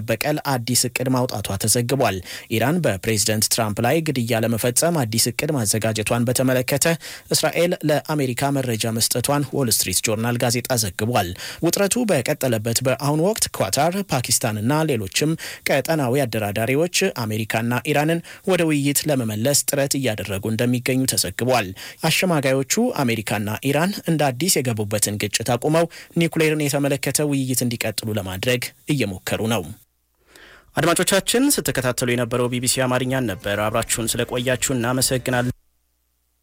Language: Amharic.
ለመበቀል አዲስ እቅድ ማውጣቷ ተዘግቧል። ኢራን በፕሬዝደንት ትራምፕ ላይ ግድያ ለመፈጸም አዲስ እቅድ ማዘጋጀቷን በተመለከተ እስራኤል ለአሜሪካ መረጃ መስጠቷን ዎል ስትሪት ጆርናል ጋዜጣ ዘግቧል። ውጥረቱ በቀጠለበት በአሁኑ ወቅት ኳታር፣ ፓኪስታንና ሌሎችም ቀጠናዊ አደራዳሪዎች አሜሪካና ኢራንን ወደ ውይይት ለመመለስ ጥረት እያደረጉ እንደሚገኙ ተዘግቧል። አሸማጋዮቹ አሜሪካና ኢራን እንደ አዲስ የገቡበትን ግጭት አቁመው ኒውክሌርን የተመለከተ ውይይት እንዲቀጥሉ ለማድረግ እየሞከሩ ነው። አድማጮቻችን ስትከታተሉ የነበረው ቢቢሲ አማርኛን ነበር። አብራችሁን ስለቆያችሁ እናመሰግናለን።